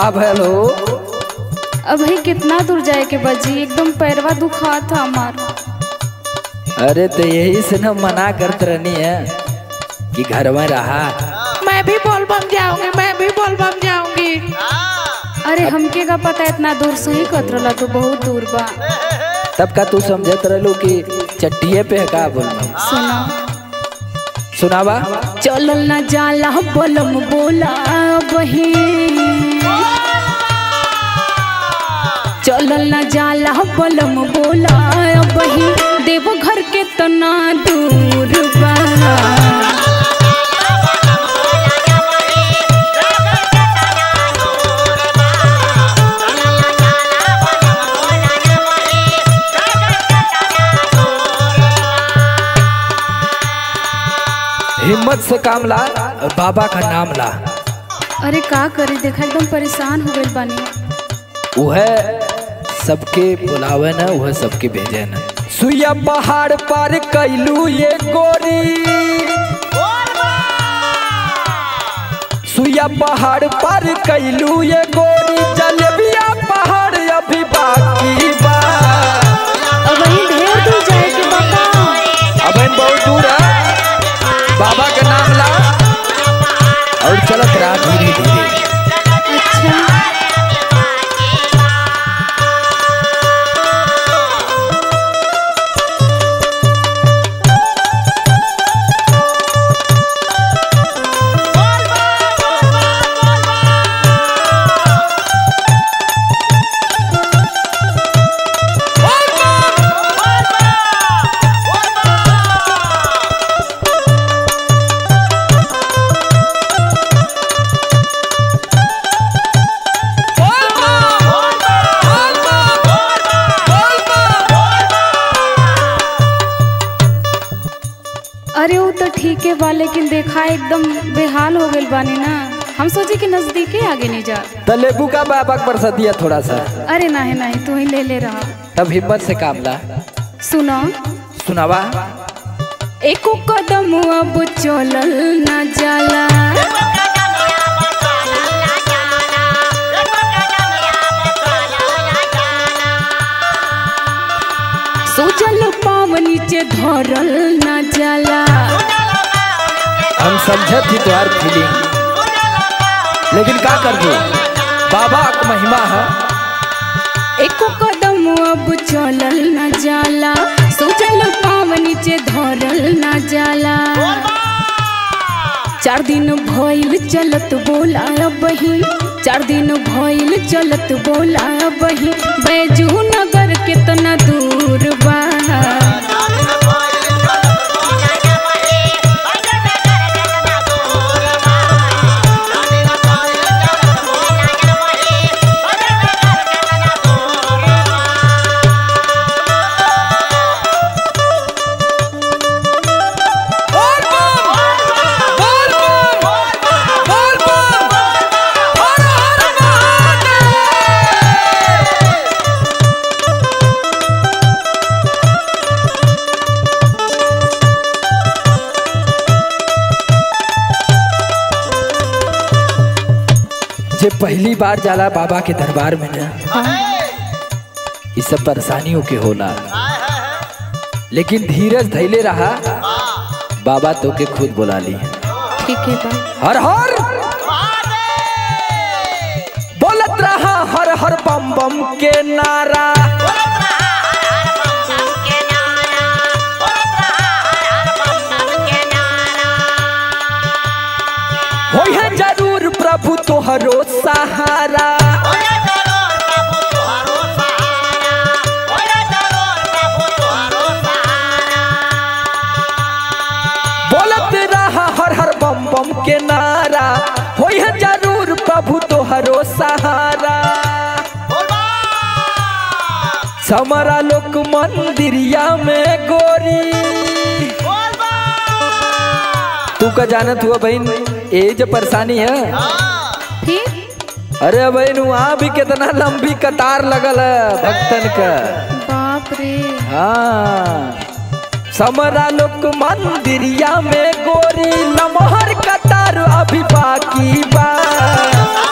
का भयल हो अब भाई कितना दूर जाए के बजी एकदम पैरवा दुखा था हमार अरे तो यही से ना मना करत रहनी है कि घर में रहा मैं भी बोलबम जाऊंगी मैं भी बोलबम जाऊंगी अरे हमके का पता इतना दूर से ही कतरला तो बहुत दूर बा तब का तू समझत रहलू कि चट्टिए पे है का बोल सुना सुनावा चलल ना जाला बलम बोला बही चलल ना जाला बलम बोला बही देव घर के तना दूर बा हिम्मत से काम ला और बाबा का नाम ला अरे का करे देखा एकदम परेशान हो गइल बानी वह सबके बुलावे न वह सबके भेजे न सुइया पहाड़ पर कैलू ये गोरी सुइया पहाड़ पर कैलू ये गोरी जलेबिया पहाड़ अभी बाकी बा अब वही ढेर दूर जाए के बाबा अब हम बहुत दूर है बाबा का नाम ला और चलत रहा धीरे धीरे अच्छा अरे वो तो ठीक है बा लेकिन देखा एकदम बेहाल हो गइल बानी ना हम सोचे कि नजदीके आगे नहीं जा तो लेबू का बाबा के बरसा दिया थोड़ा सा अरे नहीं नहीं तू ही ले ले रहा तब हिम्मत से काम ला सुनो सुनावा एको कदम अब चलल ना जाला सोचल पाव नीचे धरल ना जाला हम समझत ही तुम्हार फीलिंग लेकिन का कर दू बाबा का महिमा है एको कदम अब चलल ना जाला सोचल पाव नीचे धरल ना जाला चार दिन भइल चलत बोला बही चार दिन भइल चलत बोला बही बैजू नगर कितना दूर बा जे पहली बार जाला बाबा के दरबार में ना ये सब परेशानियों के होला लेकिन धीरज धैले रहा बाबा तो के खुद बुला ली ठीक है बा हर हर बोलत रहा हर हर बम बम के नारा होई है जरूर प्रभु तोहरो सहारा बोलत रहा हर हर बम बम के नारा होई है जरूर प्रभु तोहरो सहारा समरा लोक मंदिरिया में गोरी तू का जानत हुआ बहन ये जो परेशानी है फिर अरे बहन वहाँ भी कितना लंबी कतार लगल है भक्तन का बाप रे हाँ समरा लोक मंदिरिया में गोरी लमहर कतार अभी बाकी बा